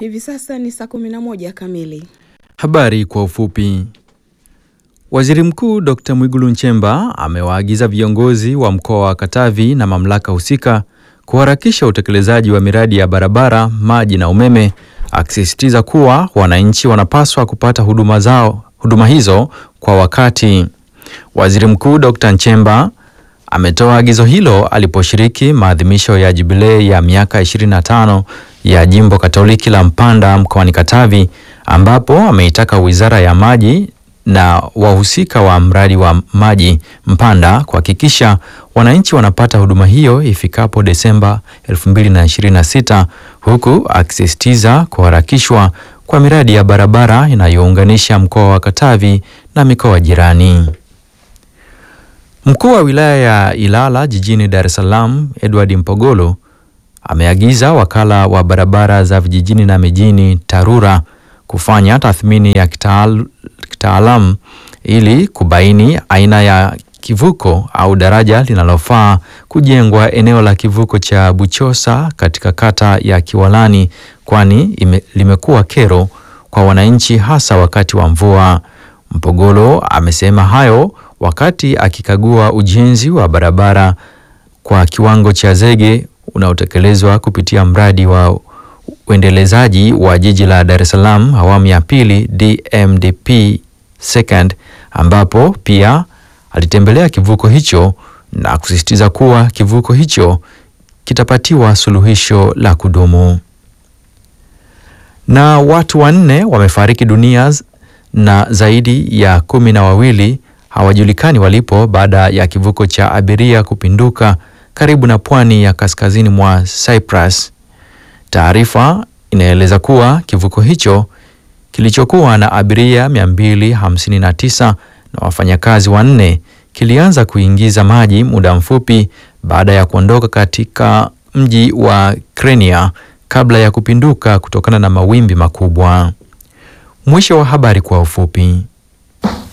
Hivi sasa ni saa 11 kamili. Habari kwa ufupi. Waziri Mkuu Dr. Mwigulu Nchemba amewaagiza viongozi wa mkoa wa Katavi na mamlaka husika kuharakisha utekelezaji wa miradi ya barabara, maji na umeme, akisisitiza kuwa wananchi wanapaswa kupata huduma zao, huduma hizo kwa wakati. Waziri Mkuu Dr. Nchemba ametoa agizo hilo aliposhiriki maadhimisho ya jubilei ya miaka 25 ya Jimbo Katoliki la Mpanda mkoani Katavi ambapo ameitaka Wizara ya Maji na wahusika wa mradi wa maji Mpanda kuhakikisha wananchi wanapata huduma hiyo ifikapo Desemba 2026 huku akisisitiza kuharakishwa kwa miradi ya barabara inayounganisha mkoa wa Katavi na mikoa jirani. Mkuu wa wilaya ya Ilala jijini Dar es Salaam, Edward Mpogolo ameagiza wakala wa barabara za vijijini na mijini TARURA kufanya tathmini ya kitaal, kitaalamu ili kubaini aina ya kivuko au daraja linalofaa kujengwa eneo la kivuko cha Buchosa katika kata ya Kiwalani kwani limekuwa kero kwa wananchi hasa wakati wa mvua. Mpogolo amesema hayo wakati akikagua ujenzi wa barabara kwa kiwango cha zege unaotekelezwa kupitia mradi wa uendelezaji wa jiji la Dar es Salaam awamu ya pili DMDP second, ambapo pia alitembelea kivuko hicho na kusisitiza kuwa kivuko hicho kitapatiwa suluhisho la kudumu. Na watu wanne wamefariki dunia na zaidi ya kumi na wawili hawajulikani walipo baada ya kivuko cha abiria kupinduka karibu na pwani ya kaskazini mwa Cyprus. Taarifa inaeleza kuwa kivuko hicho kilichokuwa na abiria 259 na wafanyakazi wanne kilianza kuingiza maji muda mfupi baada ya kuondoka katika mji wa Krenia kabla ya kupinduka kutokana na mawimbi makubwa. Mwisho wa habari kwa ufupi.